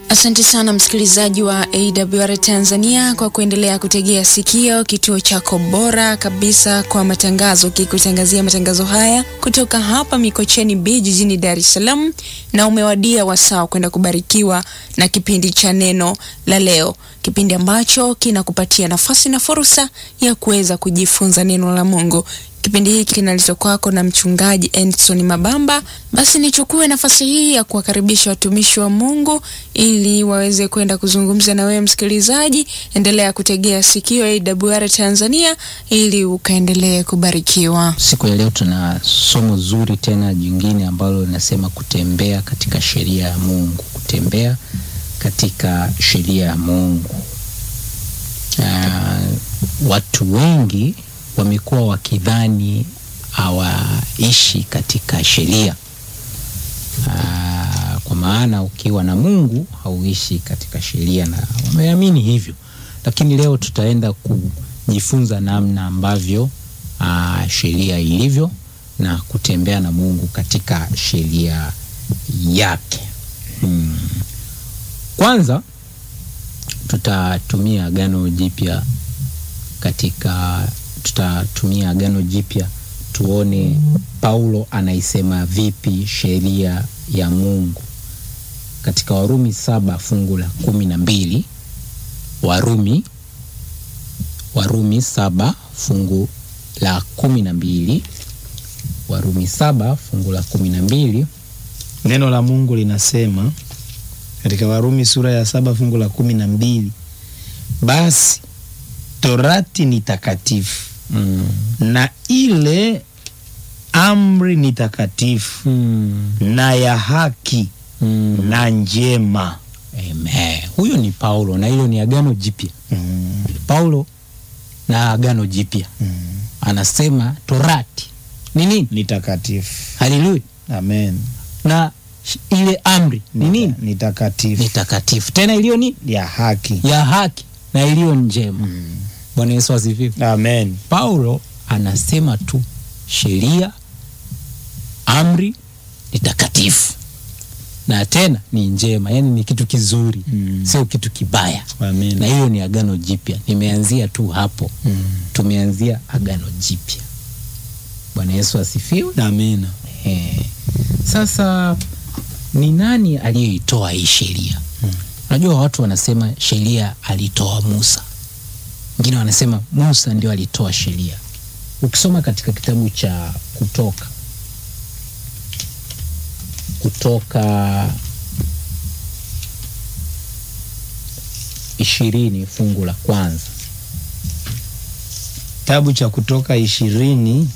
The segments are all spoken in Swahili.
Asante sana msikilizaji wa AWR Tanzania kwa kuendelea kutegea sikio kituo chako bora kabisa kwa matangazo, kikutangazia matangazo haya kutoka hapa Mikocheni B jijini Dar es Salaam, na umewadia wasaa kwenda kubarikiwa na kipindi cha neno la leo, kipindi ambacho kinakupatia nafasi na fursa ya kuweza kujifunza neno la Mungu. Kipindi hiki kinaletwa kwako na mchungaji Endson Mabamba. Basi nichukue nafasi hii ya kuwakaribisha watumishi wa Mungu ili waweze kwenda kuzungumza na wewe msikilizaji. Endelea kutegea sikio AWR Tanzania ili ukaendelee kubarikiwa. Siku ya leo tuna somo zuri tena jingine ambalo linasema kutembea katika sheria ya Mungu, kutembea katika sheria ya Mungu. Uh, watu wengi wamekuwa wakidhani hawaishi katika sheria. Aa, kwa maana ukiwa na Mungu hauishi katika sheria, na wameamini hivyo, lakini leo tutaenda kujifunza namna ambavyo sheria ilivyo na kutembea na Mungu katika sheria yake. Hmm. Kwanza tutatumia Agano Jipya katika tutatumia Agano Jipya tuone Paulo anaisema vipi sheria ya Mungu katika Warumi saba fungu la kumi na mbili Warumi Warumi saba fungu la kumi na mbili Warumi saba fungu la kumi na mbili Neno la Mungu linasema katika Warumi sura ya saba fungu la kumi na mbili basi torati ni takatifu mm. na ile amri ni takatifu mm. na ya haki mm. na njema. Amen. Huyo ni Paulo na hilo ni Agano Jipya mm. Paulo na Agano Jipya mm. anasema torati ni nini? Ni takatifu. Haleluya, amen. Na ile amri ni nini? Ni takatifu. Ni takatifu tena iliyo nini? Ya haki, ya haki na iliyo njema. mm. Bwana Yesu asifiwe. Amen. Paulo anasema tu sheria, amri ni takatifu na tena ni njema, yaani ni kitu kizuri mm. sio kitu kibaya. Amen. Na hiyo ni Agano Jipya. Nimeanzia tu hapo mm. tumeanzia Agano Jipya. Bwana Yesu asifiwe. Amen. Eh, sasa ni nani aliyeitoa hii sheria? Unajua mm. watu wanasema sheria alitoa Musa wengine wanasema Musa ndio alitoa sheria. Ukisoma katika kitabu cha Kutoka, Kutoka ishirini fungu la kwanza, kitabu cha Kutoka ishirini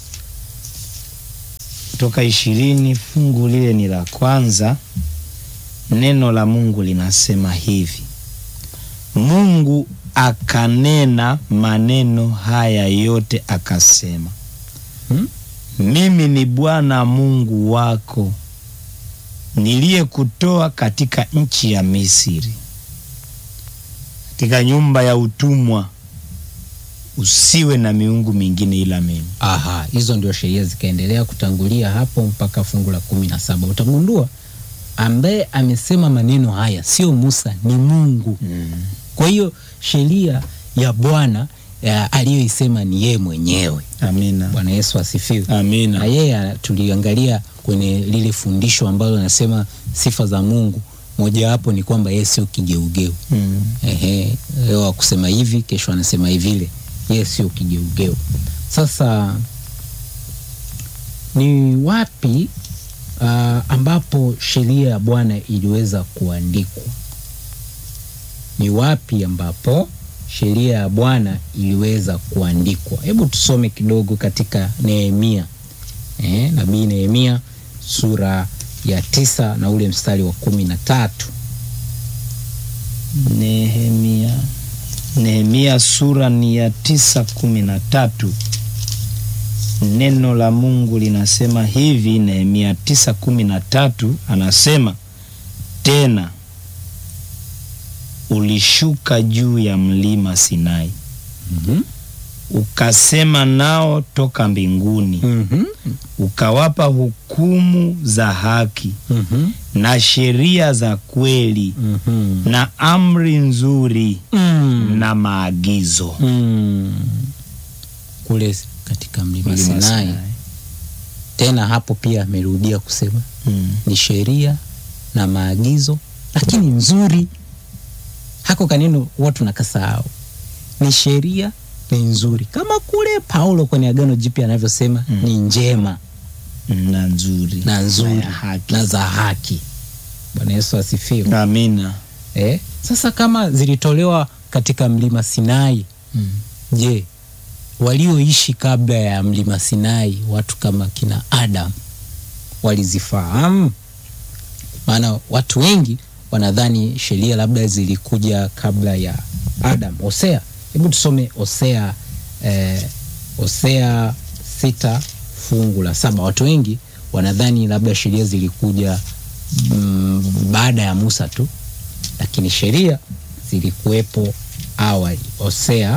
Kutoka ishirini fungu lile ni la kwanza. Neno la Mungu linasema hivi: Mungu akanena maneno haya yote akasema, hmm? Mimi ni Bwana Mungu wako niliyekutoa katika nchi ya Misri, katika nyumba ya utumwa. Usiwe na miungu mingine ila mimi. Aha, hizo ndio sheria zikaendelea kutangulia hapo mpaka fungu la kumi na saba. Utagundua ambaye amesema maneno haya sio Musa, ni Mungu hmm. Kwa hiyo sheria ya Bwana aliyoisema ni yeye mwenyewe. Amina. Bwana Yesu asifiwe. Amina. Na yeye tuliangalia kwenye lile fundisho ambalo anasema sifa za Mungu, mojawapo ni kwamba yeye sio kigeugeu. mm. Ehe, leo akusema hivi, kesho anasema hivile, yeye sio kigeugeu. Sasa ni wapi uh, ambapo sheria ya Bwana iliweza kuandikwa? Ni wapi ambapo sheria ya Bwana iliweza kuandikwa? Hebu tusome kidogo katika Nehemia. Eh, nabii Nehemia sura ya tisa na ule mstari wa kumi na tatu. Nehemia, Nehemia sura ni ya tisa kumi na tatu. Neno la Mungu linasema hivi, Nehemia tisa kumi na tatu anasema tena ulishuka juu ya mlima Sinai mm -hmm. ukasema nao toka mbinguni, Mhm. ukawapa hukumu za haki Mhm. na sheria za kweli Mhm. na amri nzuri Mm. na maagizo. Mm. kule katika mlima Mlima Sinai. Sinai. Tena hapo pia amerudia kusema Mm. ni sheria na maagizo, lakini nzuri. Hako kaneno watu nakasahau, ni sheria ni nzuri, kama kule Paulo kwenye Agano Jipya anavyosema Mm. ni njema na nzuri na nzuri ya haki. na za haki. Bwana Yesu asifiwe. Amina. Eh, sasa kama zilitolewa katika mlima Sinai, Mm. je, walioishi kabla ya mlima Sinai, watu kama kina Adam walizifahamu? Maana watu wengi wanadhani sheria labda zilikuja kabla ya Adam. Hosea, hebu tusome Hosea eh, Hosea sita fungu la saba. Watu wengi wanadhani labda sheria zilikuja mm, baada ya Musa tu, lakini sheria zilikuwepo awali. Hosea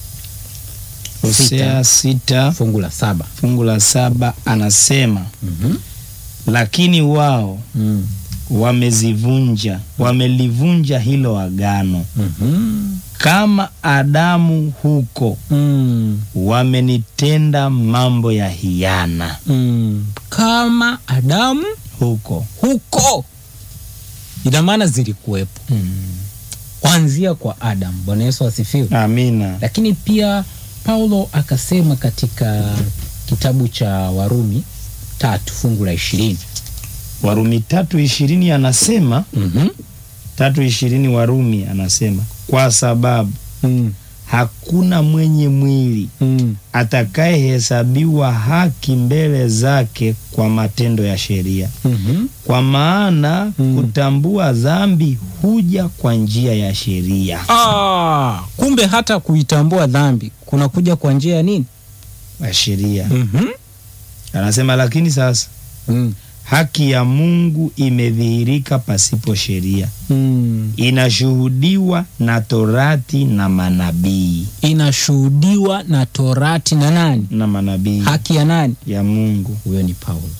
Hosea sita fungu la saba. fungu la saba anasema Mhm. lakini wao Mm. wamezivunja wamelivunja hilo agano Mhm. kama Adamu huko Mm. wamenitenda mambo ya hiana Mm. Kama Adamu huko huko, ina maana zilikuwepo kuanzia kwa Adamu. Bwana Yesu asifiwe. amina Lakini pia Paulo akasema katika kitabu cha Warumi tatu fungu la ishirini Warumi tatu ishirini anasema Mhm. tatu ishirini Warumi anasema kwa sababu Mm. hakuna mwenye mwili Mm. atakayehesabiwa haki mbele zake kwa matendo ya sheria, Mhm. kwa maana Mm. kutambua dhambi huja kwa njia ya sheria. Ah, kumbe hata kuitambua dhambi kunakuja kwa njia ya nini? Ya sheria Mhm. anasema, lakini sasa Mm. haki ya Mungu imedhihirika pasipo sheria, Mm. inashuhudiwa na Torati na manabii Inashuhudiwa na Torati na nani? na manabii Haki ya nani? ya Mungu. Huyo ni Paulo.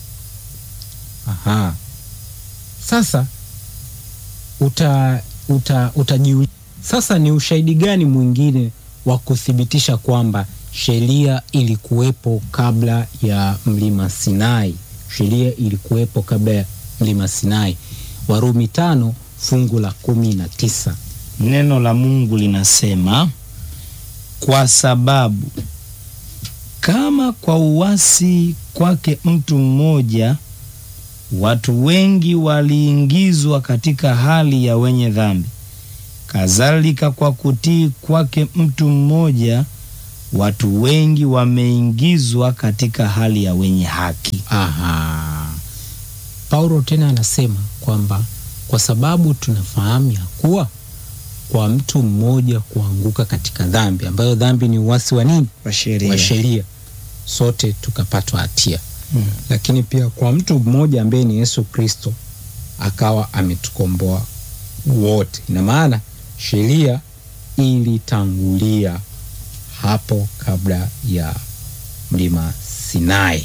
Aha. Sasa uta uta utajiuliza sasa, ni ushahidi gani mwingine wa kuthibitisha kwamba sheria ilikuwepo kabla ya mlima Sinai? Sheria ilikuwepo kabla ya mlima Sinai. Warumi tano fungu la kumi na tisa. Neno la Mungu linasema kwa sababu kama kwa uasi kwake mtu mmoja watu wengi waliingizwa katika hali ya wenye dhambi, kadhalika kwa kutii kwake mtu mmoja watu wengi wameingizwa katika hali ya wenye haki. Aha. Paulo tena anasema kwamba kwa sababu tunafahamu ya kuwa kwa mtu mmoja kuanguka katika dhambi, ambayo dhambi ni uasi wa nini? Wa sheria. Wa sheria, sote tukapatwa hatia. Mm. Lakini pia kwa mtu mmoja ambaye ni Yesu Kristo akawa ametukomboa wote. Ina maana sheria ilitangulia hapo kabla ya mlima Sinai.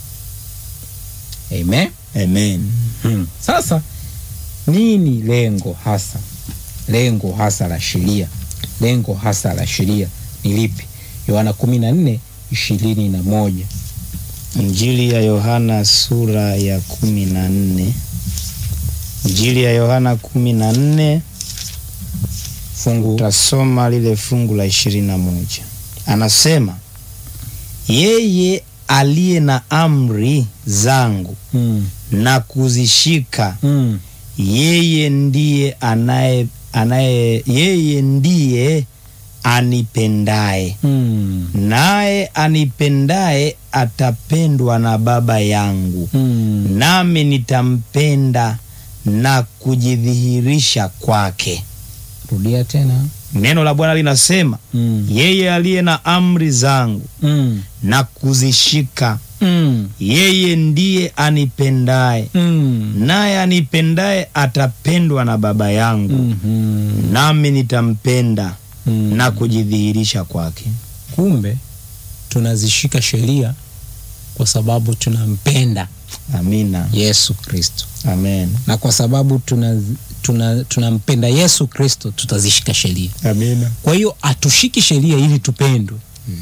Amen. Amen. Hmm. Sasa nini lengo hasa, lengo hasa la sheria, lengo hasa la sheria ni lipi? Yohana kumi na nne ishirini na moja. Injili ya Yohana sura ya kumi na nne. Injili ya Yohana kumi na nne fungu tasoma lile fungu la ishirini na moja. Anasema yeye aliye na amri zangu mm. na kuzishika, Mm. yeye ndiye anaye anaye yeye ndiye anipendaye, Mm. naye anipendaye atapendwa na Baba yangu Mm. nami nitampenda na kujidhihirisha kwake. Rudia tena. Neno la Bwana linasema mm. yeye aliye na amri zangu Mm. na kuzishika, Mm. yeye ndiye anipendaye, Mm. naye anipendaye atapendwa na Baba yangu Mhm. nami nitampenda Mm. na kujidhihirisha kwake. kumbe tunazishika sheria kwa sababu tunampenda Amina. Yesu Kristo, Amen. na kwa sababu tuna tuna tunampenda Yesu Kristo tutazishika sheria. Amina. Kwa hiyo hatushiki sheria ili tupendwe,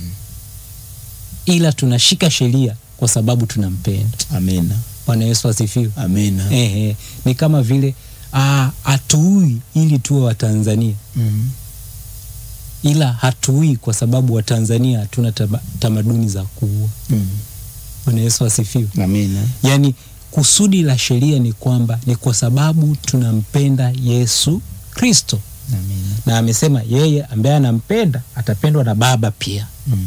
ila tunashika sheria kwa sababu tunampenda. Amina. Bwana Yesu asifiwe. Amina. Ehe, ni kama vile ah, hatuui ili tuwe Watanzania, Mm. ila hatuui kwa sababu Watanzania hatuna taba- tamaduni za kuua. Mm. Bwana Yesu asifiwe. Amina. Yaani kusudi la sheria ni kwamba ni kwa sababu tunampenda Yesu Kristo, Amina. na amesema yeye ambaye anampenda atapendwa na Baba pia. Mm.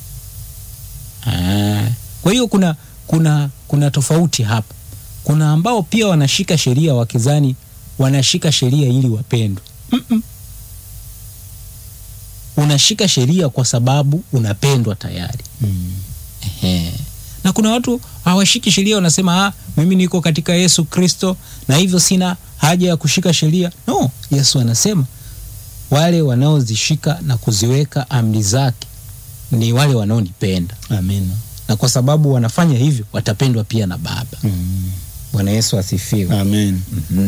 Ah, kwa hiyo kuna kuna kuna tofauti hapa. Kuna ambao pia wanashika sheria wakizani wanashika sheria ili wapendwe. Mm-mm. Unashika sheria kwa sababu unapendwa tayari. Mm. Ehe. Na kuna watu hawashiki sheria, wanasema ah, mimi niko katika Yesu Kristo na hivyo sina haja ya kushika sheria. No, Yesu anasema wale wanaozishika na kuziweka amri zake ni wale wanaonipenda Amina. na kwa sababu wanafanya hivyo watapendwa pia na Baba. Mm. Bwana Yesu asifiwe. Amen.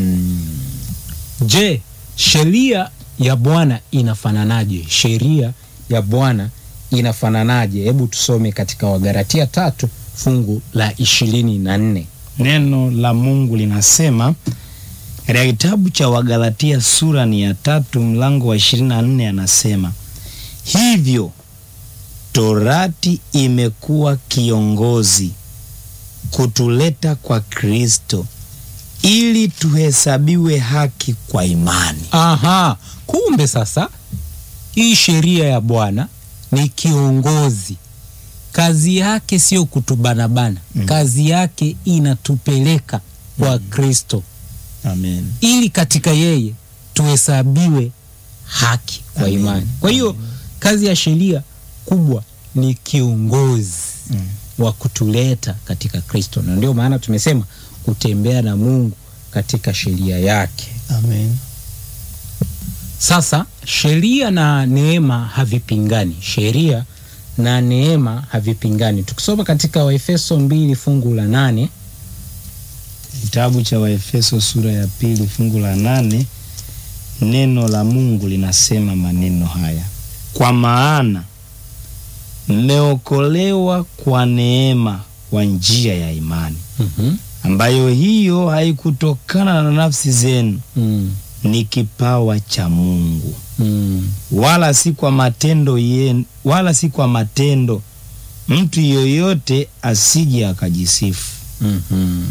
Je, sheria ya Bwana inafananaje? Sheria ya Bwana inafananaje? Hebu tusome katika Wagalatia tatu fungu la ishirini na nne. Neno la Mungu linasema katika kitabu cha Wagalatia sura ni ya tatu mlango wa 24, anasema hivyo torati imekuwa kiongozi kutuleta kwa Kristo ili tuhesabiwe haki kwa imani. Aha, kumbe sasa hii sheria ya Bwana ni kiongozi. Kazi yake sio kutubanabana, Mm. kazi yake inatupeleka kwa Kristo Amen. ili katika yeye tuhesabiwe haki kwa Amen. imani. Kwa hiyo kazi ya sheria kubwa ni kiongozi Mm. wa kutuleta katika Kristo, na ndio maana tumesema kutembea na Mungu katika sheria yake. Amen. Sasa sheria na neema havipingani, sheria na neema havipingani. Tukisoma katika Waefeso mbili fungu la nane Kitabu cha Waefeso sura ya pili fungu la nane neno la Mungu linasema maneno haya: kwa maana mmeokolewa kwa neema kwa njia ya imani, Mhm. ambayo hiyo haikutokana na nafsi zenu, Mm. ni kipawa cha Mungu, Mm. wala si kwa matendo yenu, wala si kwa matendo, mtu yoyote asije akajisifu. Mhm.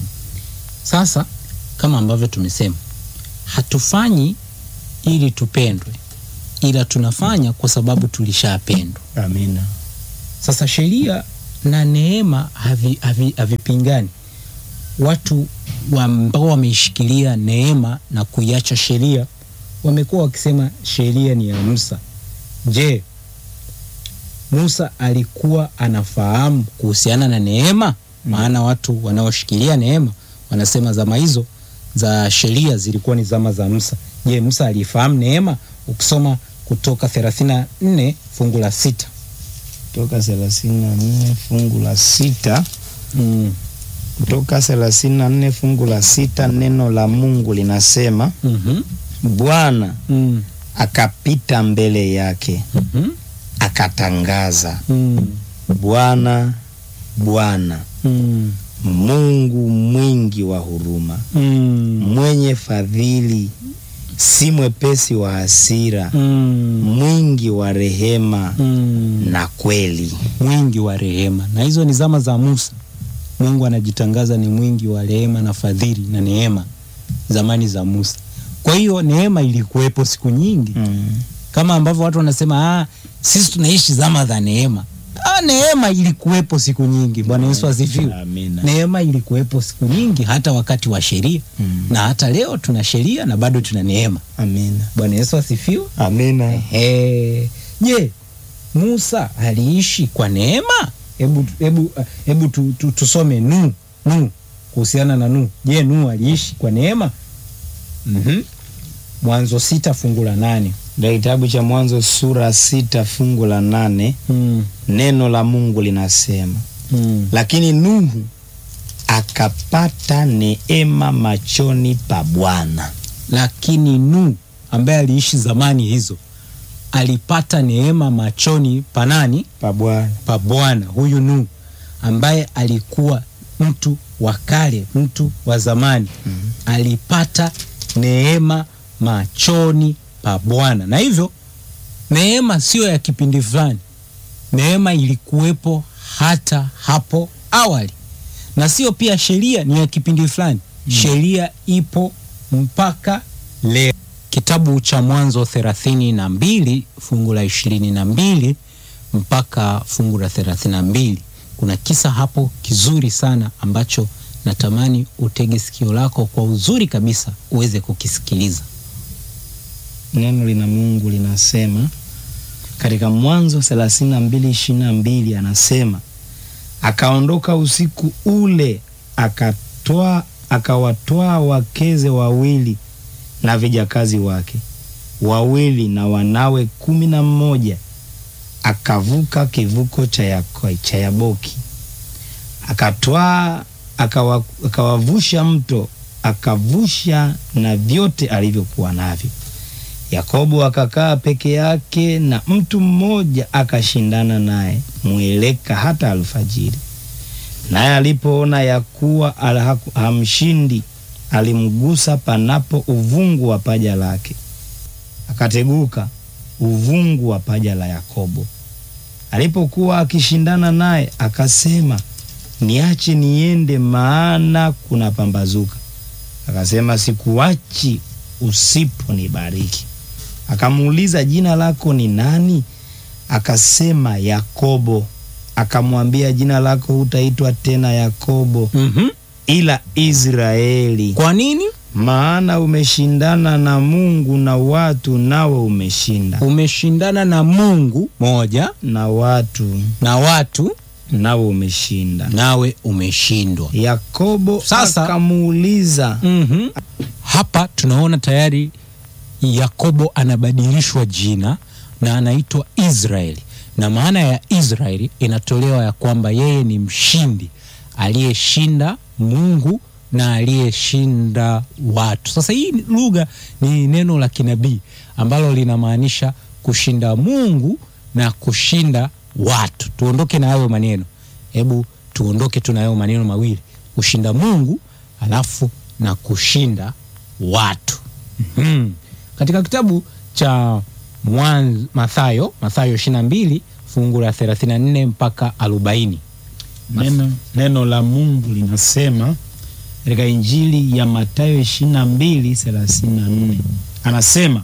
Sasa kama ambavyo tumesema, hatufanyi ili tupendwe, ila tunafanya kwa sababu tulishapendwa. Amina. Sasa sheria na neema havi- havi- havipingani. Watu wa- ambao wameishikilia neema na kuiacha sheria wamekuwa wakisema sheria ni ya Musa. Je, Musa alikuwa anafahamu kuhusiana na neema? Maana watu wanaoshikilia neema wanasema zama hizo za sheria zilikuwa ni zama za Musa. Je, Musa alifahamu neema? Ukisoma Kutoka 34 fungu la sita Kutoka 34 fungu la sita Mm. Kutoka 34 fungu la sita neno la Mungu linasema Mhm. Bwana Mm. akapita mbele yake Mhm. akatangaza, Mm. Bwana Bwana Mm. Mungu mwingi wa huruma, Mm. mwenye fadhili, si mwepesi wa hasira, Mm. mwingi wa rehema Mm. na kweli. mwingi wa rehema. Na hizo ni zama za Musa. Mungu anajitangaza ni mwingi wa rehema na fadhili na neema, zamani za Musa. Kwa hiyo neema ilikuwepo siku nyingi, Mm. kama ambavyo watu wanasema ah, sisi tunaishi zama za neema. Ah, neema ilikuwepo siku nyingi. Bwana Yesu asifiwe. Amina. Neema ilikuwepo siku nyingi, hata wakati wa sheria Mm. na hata leo tuna sheria na bado tuna neema. Amina. Bwana Yesu asifiwe. Amina. Ehe. Je, Musa aliishi kwa neema? Hebu hebu hebu tu, tu, tusome nu nu kuhusiana na nu. Je, nu aliishi kwa neema? Mhm. Mwanzo sita fungu la nane. ndio kitabu cha Mwanzo sura sita fungu la nane mm. neno la Mungu linasema Mm. lakini Nuhu akapata neema machoni pa Bwana. lakini Nuhu ambaye aliishi zamani hizo alipata neema machoni pa nani? Pa Bwana. Pa Bwana. Huyu Nuhu ambaye alikuwa mtu wa kale, mtu wa zamani Mhm. alipata neema machoni pa Bwana, na hivyo neema sio ya kipindi fulani. Neema ilikuwepo hata hapo awali, na sio pia sheria ni ya kipindi fulani. Sheria ipo mpaka leo. Kitabu cha Mwanzo thelathini na mbili fungu la ishirini na mbili mpaka fungu la thelathini na mbili kuna kisa hapo kizuri sana ambacho natamani utege sikio lako kwa uzuri kabisa uweze kukisikiliza. Neno lina Mungu linasema katika Mwanzo thelathini na mbili ishirini na mbili anasema akaondoka usiku ule akatwaa akawatwaa wakeze wawili na vijakazi wake wawili na wanawe kumi na mmoja akavuka kivuko cha Yako- cha Yaboki akatwaa akawa, akawavusha mto akavusha na vyote alivyokuwa navyo. Yakobo akakaa peke yake na mtu mmoja akashindana naye mweleka hata alfajiri. Naye alipoona ya kuwa ala- haku- hamshindi, alimgusa panapo uvungu wa paja lake, akateguka uvungu wa paja la Yakobo. Alipokuwa akishindana naye, akasema, niache niende, maana kuna pambazuka. Akasema, sikuachi usiponibariki. Akamuuliza, jina lako ni nani? Akasema, Yakobo. Akamwambia, jina lako hutaitwa tena Yakobo, mm ila Israeli, Kwa nini? maana umeshindana na Mungu na watu, nawe umeshinda, Umeshindana na Mungu moja na watu, na watu, nawe umeshinda. nawe umeshindwa. Yakobo Sasa- akamuuliza, mm Hapa tunaona tayari Yakobo anabadilishwa jina na anaitwa Israeli, na maana ya Israeli inatolewa ya kwamba yeye ni mshindi aliyeshinda Mungu na aliyeshinda watu. Sasa hii ni- lugha ni neno la kinabii ambalo linamaanisha kushinda Mungu na kushinda watu. Tuondoke na hayo maneno, hebu tuondoke tu na hayo maneno mawili, kushinda Mungu alafu na kushinda watu. Mhm. Katika kitabu cha Mwanzo, Mathayo, Mathayo 22 fungu la 34 mpaka 40. neno, neno la Mungu linasema katika Injili ya Mathayo 22 34 anasema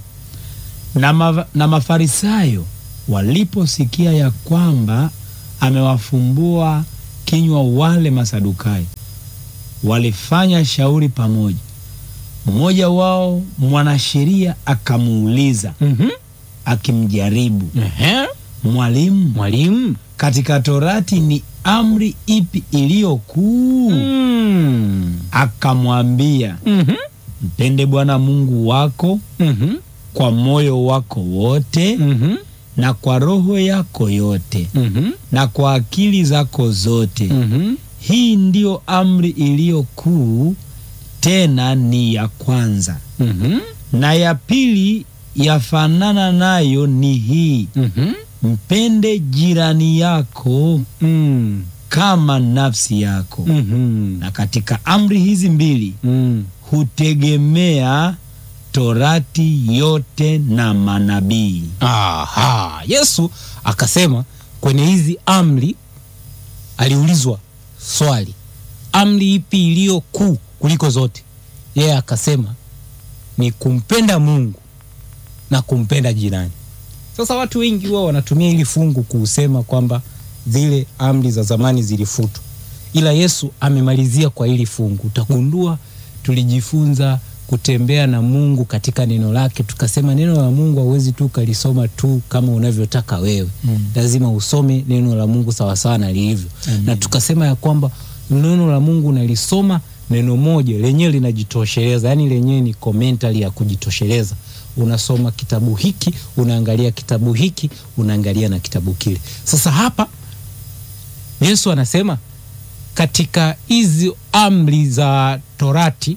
na, ma, na Mafarisayo waliposikia ya kwamba amewafumbua kinywa wale Masadukayo, walifanya shauri pamoja. Mmoja wao mwanasheria akamuuliza Mhm. akimjaribu, Ehe. Mwalimu, Mwalimu. katika Torati ni amri ipi iliyo kuu? Mm. Akamwambia, Mhm. mpende Bwana Mungu wako Mhm. kwa moyo wako wote Mhm. na kwa roho yako yote Mhm. na kwa akili zako zote. Mhm. Hii ndiyo amri iliyo kuu, tena ni ya kwanza. Mhm. Na ya pili yafanana nayo ni hii, Mhm. mpende jirani yako Mm. kama nafsi yako. Mhm. Na katika amri hizi mbili Mm. hutegemea Torati yote na manabii. Aha. Yesu akasema kwenye hizi amri, aliulizwa swali, amri ipi iliyo kuu kuliko zote? Yeye akasema ni kumpenda Mungu na kumpenda jirani. Sasa watu wengi huwa wanatumia hili fungu kuusema kwamba zile amri za zamani zilifutwa, ila Yesu amemalizia kwa hili fungu. Utagundua tulijifunza kutembea na Mungu katika neno lake, tukasema neno la Mungu hauwezi tu ukalisoma tu kama unavyotaka wewe Mm. lazima usome neno la Mungu sawasawa na lilivyo, Amen. na tukasema ya kwamba neno la Mungu unalisoma neno moja lenyewe linajitosheleza, yani lenyewe ni commentary ya kujitosheleza. unasoma kitabu hiki, unaangalia kitabu hiki, unaangalia na kitabu kile. Sasa hapa Yesu anasema katika hizi amri za Torati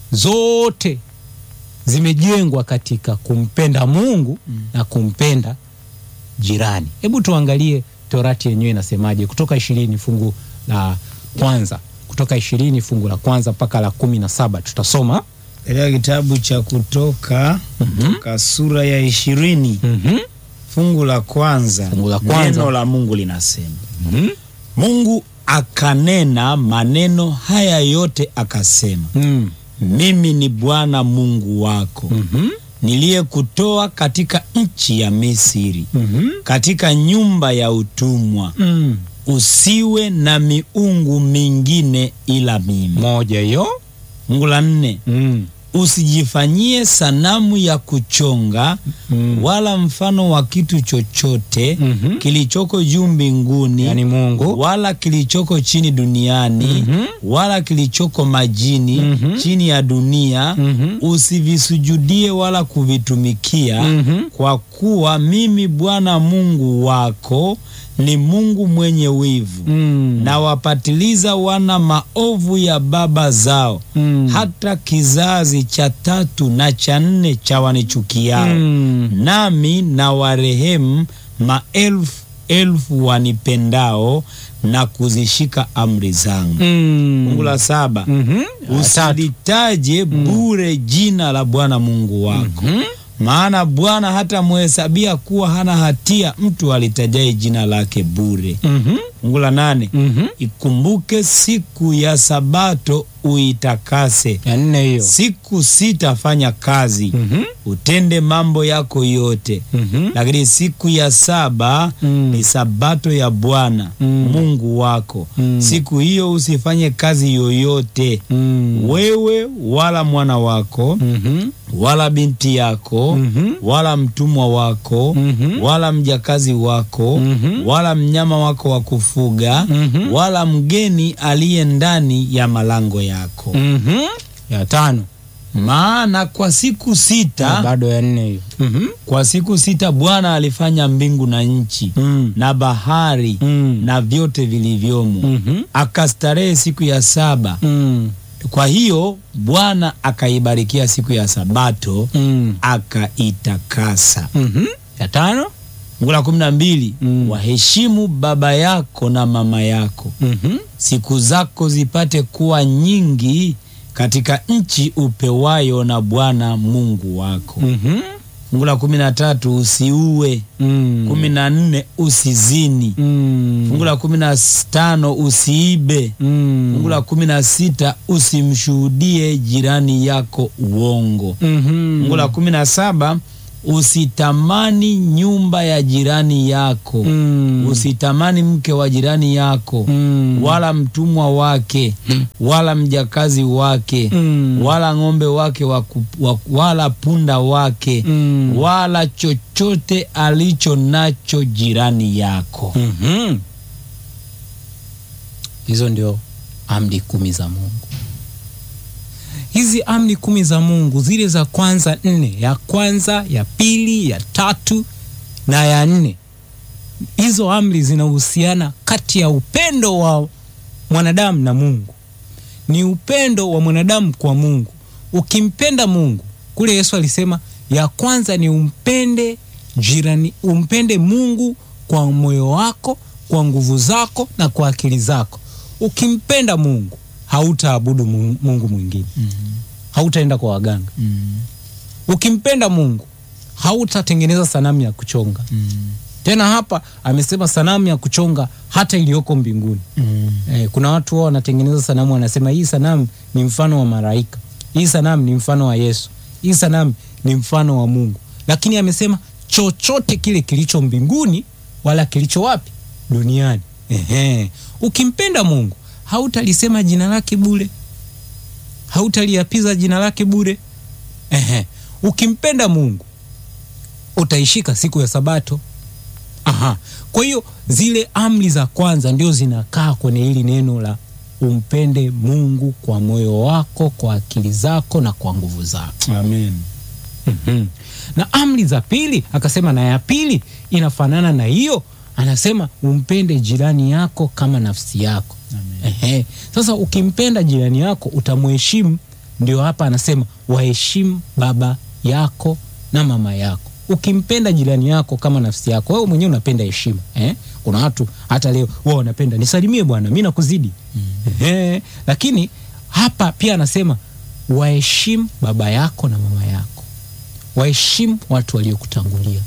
zote zimejengwa katika kumpenda Mungu na kumpenda jirani. Hebu tuangalie Torati yenyewe inasemaje, Kutoka ishirini fungu la kwanza, Kutoka ishirini fungu la kwanza mpaka la kumi na saba tutasoma. Katika kitabu cha Kutoka Kutoka sura ya ishirini Mhm. fungu la kwanza, Fungu la kwanza. neno la Mungu linasema Mhm. Mungu akanena maneno haya yote akasema, Mm. mimi ni Bwana Mungu wako Mhm. niliyekutoa katika nchi ya Misri, Mhm. katika nyumba ya utumwa. Mm. Usiwe na miungu mingine ila mimi. moja hiyo. Fungu la nne, Mm. usijifanyie sanamu ya kuchonga Mm. wala mfano wa kitu chochote Mhm. kilichoko juu mbinguni Yani Mungu wala kilichoko chini duniani Mhm. wala kilichoko majini Mhm. chini ya dunia Mhm. usivisujudie wala kuvitumikia Mhm. kwa kuwa mimi Bwana Mungu wako ni Mungu mwenye wivu Mm. na wapatiliza wana maovu ya baba zao Mm. hata kizazi cha tatu na cha nne cha wanichukiao Mm. nami na warehemu maelfu elfu wanipendao na kuzishika amri zangu. Mm. Fungu la saba, Mhm. Tatu. usilitaje bure jina la Bwana Mungu wako, Mhm. maana Bwana hata muhesabia kuwa hana hatia mtu alitajaye jina lake bure. Mhm. Fungu la nane, Mhm. ikumbuke siku ya Sabato uitakase, ya nne hiyo. siku sita fanya kazi Mhm. utende mambo yako yote Mhm. lakini siku ya saba Mm. ni sabato ya Bwana Mm. Mungu wako. Mm. Siku hiyo usifanye kazi yoyote, Mm. wewe wala mwana wako Mhm. wala binti yako Mhm. wala mtumwa wako Mhm. wala mjakazi wako Mhm. wala mnyama wako wa kufuga Mhm. wala mgeni aliye ndani ya malango yako. Mhm. ya tano Maana kwa siku na sita bado ya nne hiyo. Mhm. kwa siku sita Bwana alifanya mbingu na nchi Mm. na bahari Mm. na vyote vilivyomo, Mhm. akastarehe siku ya saba. Mm. Kwa hiyo Bwana akaibarikia siku ya Sabato Mm. akaitakasa. Mhm. ya tano Fungu la kumi na mbili Mm. waheshimu baba yako na mama yako, Mhm. siku zako zipate kuwa nyingi katika nchi upewayo na Bwana Mungu wako. Mhm. Fungu la kumi na tatu usiue. Mm. kumi na nne usizini. Mm. Fungu la kumi na tano usiibe. Mm. Fungu la kumi na sita usimshuhudie jirani yako uongo. Mhm. Fungu la kumi na saba usitamani nyumba ya jirani yako. Mm. Usitamani mke wa jirani yako Mm. wala mtumwa wake wala mjakazi wake Mm. wala ng'ombe wake waku, wa, wala punda wake Mm. wala chochote alicho nacho jirani yako. Mhm. Hizo ndio amri kumi za Mungu. Hizi amri kumi za Mungu, zile za kwanza nne, ya kwanza, ya pili, ya tatu na ya nne, hizo amri zinahusiana kati ya upendo wa mwanadamu na Mungu. Ni upendo wa mwanadamu kwa Mungu. Ukimpenda Mungu, kule Yesu alisema ya kwanza ni umpende jirani, umpende Mungu kwa moyo wako, kwa nguvu zako na kwa akili zako. Ukimpenda Mungu, hautaabudu Mu- Mungu mwingine, hautaenda kwa waganga. Ukimpenda Mungu, hautatengeneza sanamu ya kuchonga. Tena hapa amesema sanamu ya kuchonga hata iliyoko mbinguni. Eh, kuna watu wao wanatengeneza sanamu, wanasema hii sanamu ni mfano wa malaika, hii sanamu ni mfano wa Yesu, hii sanamu ni mfano wa Mungu. Lakini amesema chochote kile kilicho mbinguni wala kilicho wapi duniani. Ehe. Ukimpenda Mungu hautalisema jina lake bure, hautaliapiza jina lake bure. Ehe. Ukimpenda Mungu utaishika siku ya Sabato. Aha. Kwa hiyo zile amri za kwanza ndio zinakaa kwenye hili neno la umpende Mungu kwa moyo wako, kwa akili zako na kwa nguvu zako. Amen. Mhm. na amri za pili akasema, na ya pili inafanana na hiyo, anasema umpende jirani yako kama nafsi yako. Ehe. Sasa ukimpenda jirani yako utamheshimu. Ndio hapa anasema waheshimu baba yako na mama yako. Ukimpenda jirani yako kama nafsi yako, wewe mwenyewe unapenda heshima eh? Kuna watu hata leo wao wanapenda nisalimie bwana, mi nakuzidi Ehe. Lakini hapa pia anasema waheshimu baba yako na mama yako, waheshimu watu waliokutangulia.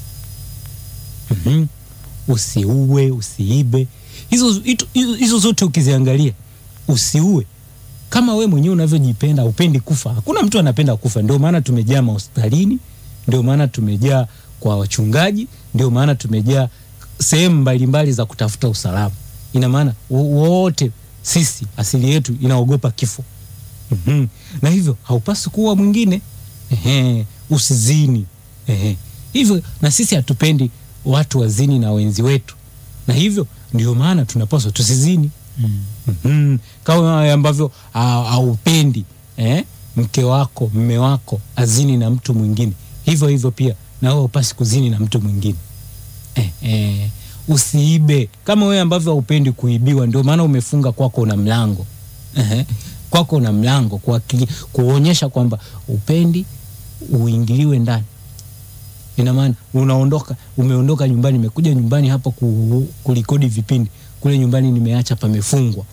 Mhm. Usiue, usiibe, hizo hizo- hizo zote ukiziangalia, usiue kama we mwenyewe unavyojipenda, upendi kufa. Hakuna mtu anapenda kufa, ndio maana tumejaa mahospitalini, ndio maana tumejaa kwa wachungaji, ndio maana tumejaa sehemu mbalimbali za kutafuta usalama. Ina maana wo- wote sisi asili yetu inaogopa kifo. Mhm. na hivyo haupasi kuwa mwingine. Ehe, usizini. Ehe. Hivyo na sisi hatupendi watu wazini na wenzi wetu, na hivyo ndio maana tunapaswa tusizini. Mhm. Kama ambavyo ha- haupendi eh, mke wako mme wako azini na mtu mwingine, hivyo hivyo pia na wewe upasi kuzini na mtu mwingine eh, eh, usiibe kama wewe ambavyo haupendi kuibiwa, ndio maana umefunga kwako una mlango eh, kwako una mlango kuakili- kuonyesha kwamba upendi uingiliwe ndani. Ina maana unaondoka, umeondoka nyumbani, nimekuja nyumbani hapa ku, kulikodi vipindi, kule nyumbani nimeacha pamefungwa.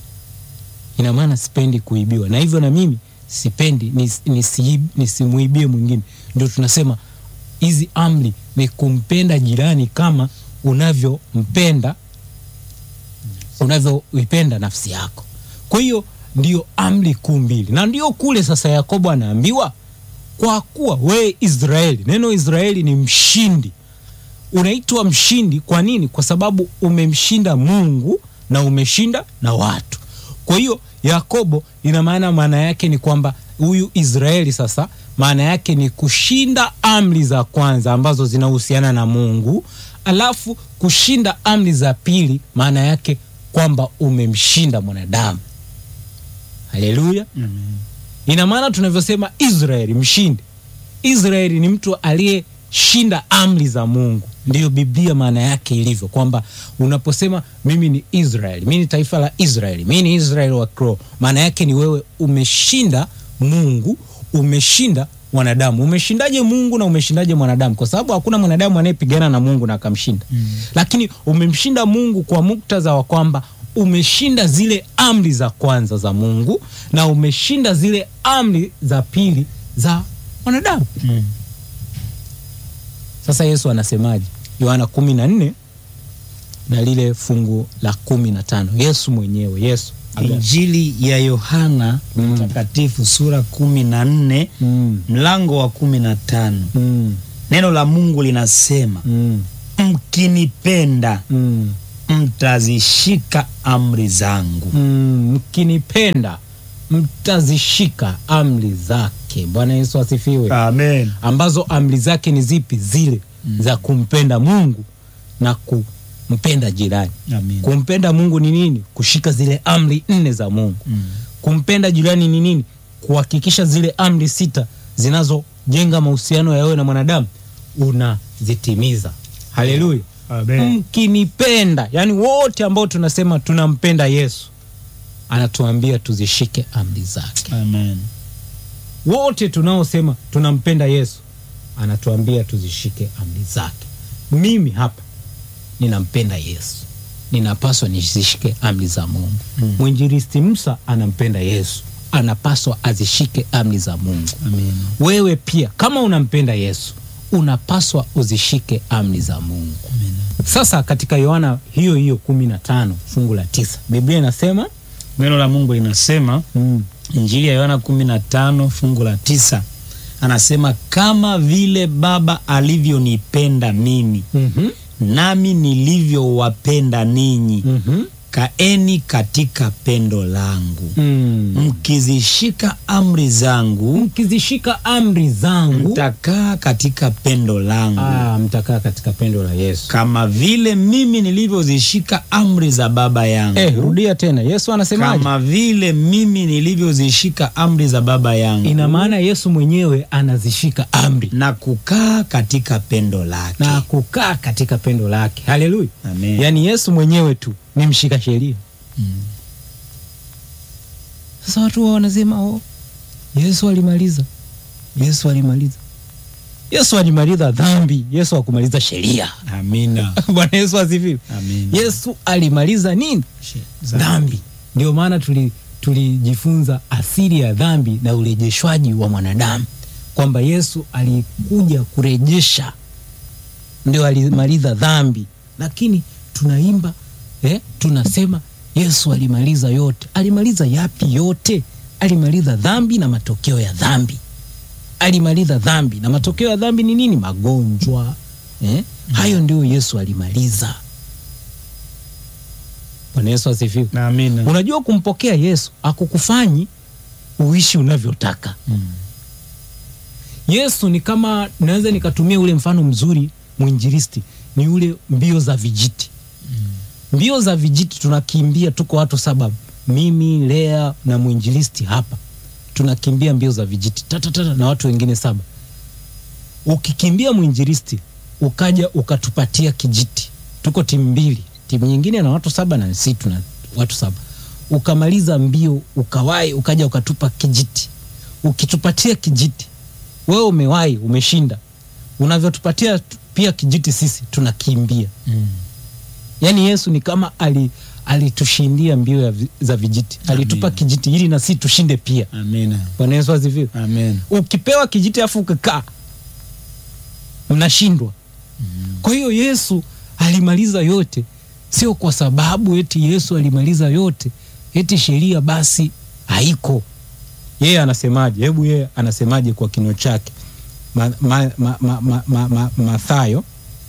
Ina maana sipendi kuibiwa, na hivyo na mimi sipendi nis- nisiib- nisimuibie mwingine. Ndio tunasema hizi amri ni kumpenda jirani kama unavyompenda unavyoipenda nafsi yako. Kwa hiyo ndio amri kuu mbili, na ndio kule sasa Yakobo anaambiwa kwa kuwa wewe Israeli, neno Israeli ni mshindi. Unaitwa mshindi kwa nini? Kwa sababu umemshinda Mungu na umeshinda na watu. Kwa hiyo Yakobo, ina maana, maana yake ni kwamba huyu Israeli sasa, maana yake ni kushinda amri za kwanza ambazo zinahusiana na Mungu, alafu kushinda amri za pili, maana yake kwamba umemshinda mwanadamu. Haleluya! Ina maana tunavyosema Israeli mshindi, Israeli ni mtu aliyeshinda amri za Mungu. Ndiyo Biblia maana yake ilivyo, kwamba unaposema mimi ni Israeli, mimi ni taifa la Israeli, mimi ni Israeli wa kiroho, maana yake ni wewe umeshinda Mungu, umeshinda mwanadamu. Umeshindaje Mungu na umeshindaje mwanadamu? Kwa sababu hakuna mwanadamu anayepigana na Mungu na akamshinda, lakini umemshinda Mungu kwa muktadha wa kwamba umeshinda zile amri za kwanza za Mungu na umeshinda zile amri za pili za mwanadamu. Mm. Sasa Yesu anasemaje? Yohana kumi na nne na lile fungu la kumi na tano Yesu mwenyewe Yesu aga- Injili ya Yohana Mm. Mtakatifu sura kumi na nne Mm, mlango wa kumi na tano mm, neno la Mungu linasema mm, mkinipenda mm, mtazishika amri zangu. mm. Mkinipenda mtazishika amri zake. Bwana Yesu asifiwe. Amen. ambazo amri zake ni zipi? Zile za kumpenda Mungu na kumpenda jirani. Amen. Kumpenda Mungu ni nini? Kushika zile amri nne za Mungu. Mm. Kumpenda jirani ni nini? Kuhakikisha zile amri sita zinazojenga mahusiano ya wewe na mwanadamu unazitimiza. Haleluya! Amen. Mkinipenda, yani wote ambao tunasema tunampenda Yesu, anatuambia tuzishike amri zake. Amen. Wote tunaosema tunampenda Yesu, anatuambia tuzishike amri zake. Mimi hapa ninampenda Yesu, ninapaswa nizishike amri za Mungu. Mm. Mwinjilisti Musa anampenda Yesu, anapaswa azishike amri za Mungu. Amen. Wewe pia kama unampenda Yesu, unapaswa uzishike amri za Mungu. Amen. Sasa katika Yohana hiyo hiyo kumi na tano fungu la tisa Biblia inasema Neno la Mungu linasema mm, Injili ya Yohana kumi na tano fungu la tisa anasema kama vile Baba alivyonipenda mimi mhm, nami nilivyowapenda ninyi mhm, kaeni katika pendo langu mm. mkizishika amri zangu mkizishika amri zangu mtakaa katika pendo langu ah, mtakaa katika pendo la Yesu. kama vile mimi nilivyozishika amri za baba yangu Eh, rudia tena. Yesu anasemaje? kama vile mimi nilivyozishika amri za baba yangu Ina maana Yesu mwenyewe anazishika amri na kukaa katika pendo lake na kukaa katika pendo lake. Haleluya! Amen. Yaani Yesu mwenyewe tu ni mshika sheria. Sasa watu wao wanasema oh, Yesu alimaliza, Yesu alimaliza, Yesu alimaliza dhambi, Yesu hakumaliza sheria. amina Bwana Yesu asifiwe. amina Yesu alimaliza nini? Dhambi. Ndio maana tuli tulijifunza asili ya dhambi na urejeshwaji wa mwanadamu, kwamba Yesu alikuja kurejesha, ndio alimaliza dhambi. Lakini tunaimba eh, tunasema Yesu alimaliza yote. Alimaliza yapi yote? Alimaliza dhambi na matokeo ya dhambi. Alimaliza dhambi na matokeo ya dhambi ni nini? Magonjwa eh? Hayo ndio Yesu alimaliza. Bwana Yesu asifiwe. amina Unajua, kumpokea Yesu akukufanyi uishi unavyotaka. Mm. Yesu ni kama, naweza nikatumia ule mfano mzuri mwinjilisti, ni ule mbio za vijiti. Mbio za vijiti tunakimbia, tuko watu saba, mimi Lea na mwinjilisti hapa, tunakimbia mbio za vijiti tatatata na watu wengine saba. Ukikimbia mwinjilisti ukaja ukatupatia kijiti, tuko timu mbili, timu nyingine na watu saba na sisi tuna watu saba, ukamaliza mbio ukawahi, ukaja ukatupa kijiti, ukitupatia kijiti wewe umewahi, umeshinda. Unavyotupatia tu- pia kijiti, sisi tunakimbia. Mm. Yaani Yesu ni kama ali alitushindia mbio ya vi, za vijiti, alitupa Amina. kijiti ili na sisi tushinde pia. amina Bwana Yesu asifiwe. amen Ukipewa kijiti afu ukikaa mnashindwa. Kwa hiyo Yesu alimaliza yote, sio kwa sababu eti Yesu alimaliza yote eti sheria basi haiko. Yeye anasemaje? Hebu yeye anasemaje kwa kinywa chake? ma, ma, ma, ma, ma, ma, ma, Mathayo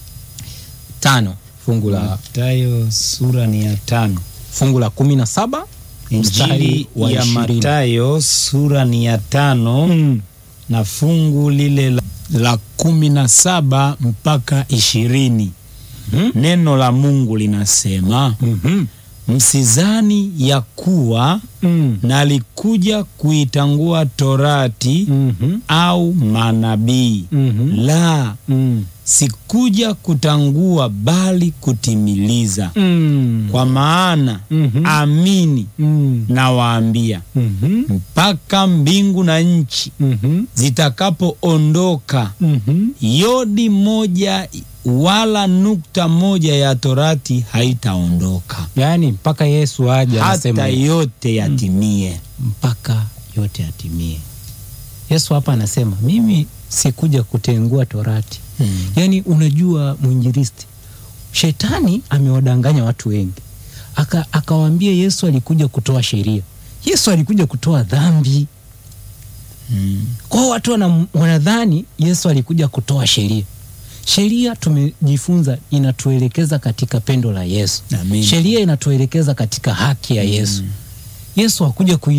tano fungu la Matayo sura ni ya tano fungu la kumi na saba mstari Injili wa ya ishirini. Matayo sura ni ya tano Mm. na fungu lile la, la kumi na saba mpaka ishirini Mhm. neno la Mungu linasema Mhm. msizani ya kuwa Mm. nalikuja kuitangua torati Mhm. au manabii Mhm. la Mm. sikuja kutangua bali kutimiliza Mm. kwa maana Mhm. amini Mm. nawaambia Mhm. mpaka mbingu na nchi Mhm. zitakapoondoka Mhm. yodi moja wala nukta moja ya torati haitaondoka Yaani mpaka Yesu aje anasema hata hivi. yote yatimie. mpaka yote yatimie. Yesu hapa anasema mimi sikuja kutengua torati. Yaani unajua mwinjilisti, shetani amewadanganya watu wengi, aka akawaambia Yesu alikuja kutoa sheria. Yesu alikuja kutoa dhambi. Mm. Kwa hiyo watu wana- wanadhani Yesu alikuja kutoa sheria. Sheria tumejifunza inatuelekeza katika pendo la Yesu. Amina. Sheria inatuelekeza katika haki ya Yesu. Yesu hakuja kui